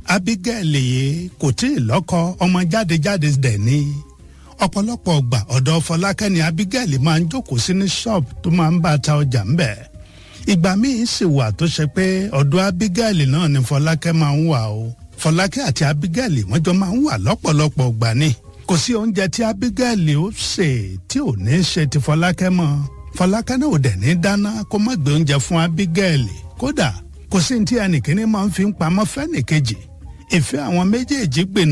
abigail yìí kò tí ì lọ́kọ ọmọ jáde-jáde dẹ̀ ni ọ̀pọ̀lọpọ̀ ọgbà ọ̀dọ̀ fọlákẹ́ ni abigail máa ń jókòó sí ní ṣọ́ọ̀bù tó máa ń bá ta ọjà ń bẹ̀ ìgbà míì sì wà tó ṣe pé ọ̀dọ̀ abigail náà ni fọlákẹ́ máa ń wà o fọlákẹ́ àti abigail wọ́n jọ máa ń wà lọ́pọ̀lọpọ̀ ọgbà ni kò sí oúnjẹ tí abigail ó sè tí ò ní ṣe ti fọlákẹ́ mọ́ fọlákẹ́ náà ò dẹ̀ ní dáná kó má gbé oúnjẹ fún abigail kódà kò sí ní tí ẹnìkíní máa ń fi pamọ́ fẹ́nìkejì ìfẹ́ àwọn méjèèjì gbìn